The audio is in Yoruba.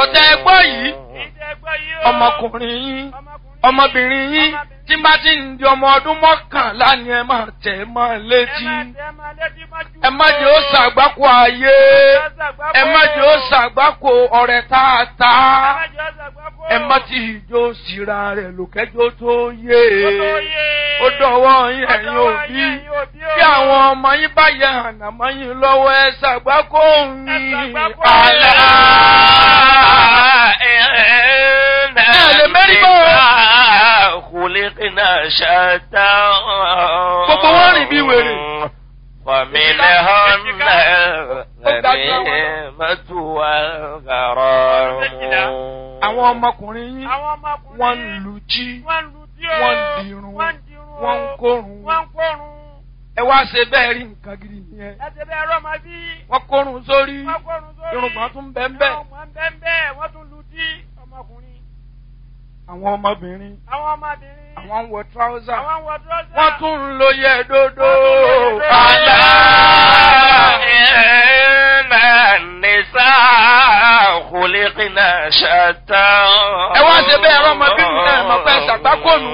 ọ̀rọ̀ tẹ́ ẹ gbọ́ yìí ìjẹ́ gbọ́ yìí o. ọmọkùnrin yín ọmọkùnrin ọmọbìnrin yín tí bá ti ń di ọmọ ọdún mọ́kànlá ni ẹ máa tẹ̀ mọ́ ẹ létí má tẹ́ máa létí mọ́jú. ẹ má jẹ́ ó ṣàgbákò ayé ẹ má jẹ́ ó ṣàgbákò ọ̀rẹ́ tààtà ẹ má ti ìjó síra rẹ̀ lòkẹ́jọ́ tó yé ó dọ̀wọ́ yín ẹ̀yin òbí bí àwọn ọmọ yín bá yẹ ànàmọ́ yín lọ́wọ́ ẹ ṣàgbákò yín àlá. خلقنا شتى Gbogbo wọn rìn bí wèrè. ومنهم الغنيمة والغرام àwọn ọmọkùnrin yín àwọn ọmọkùnrin wọ́n ń lu jí wọ́n ń lu tí ó wọ́n ń dirun wọ́n ń dirun wọ́n ń kórun wọ́n ń kórun ẹ wá ṣe bẹ́ẹ̀ rí nǹkan gidi nìyẹn ẹsẹ̀ bẹ́ẹ̀ rọ́ máa bí wọ́n kórun sórí wọ́n kórun sórí irùngbọ̀n tún bẹ́ẹ̀ bẹ́ẹ̀ irùngbọ̀n bẹ́ẹ̀ bẹ́ẹ̀ wọ́n tún lu tí ọmọkùnrin àwọn ọmọbìnrin àwọn ọmọbìnrin àwọn ń wọ tíráúsà àwọn ń wọ dúrọ́sà wọ́n tún ń lo yẹ dódó Wọ́n tún ń lo yẹ àlá. إن النساء خلقنا شتى ẹ wá ṣe bẹ́ẹ̀ rọ́mọbìnrin náà mọ̀ pé ṣàgbákònù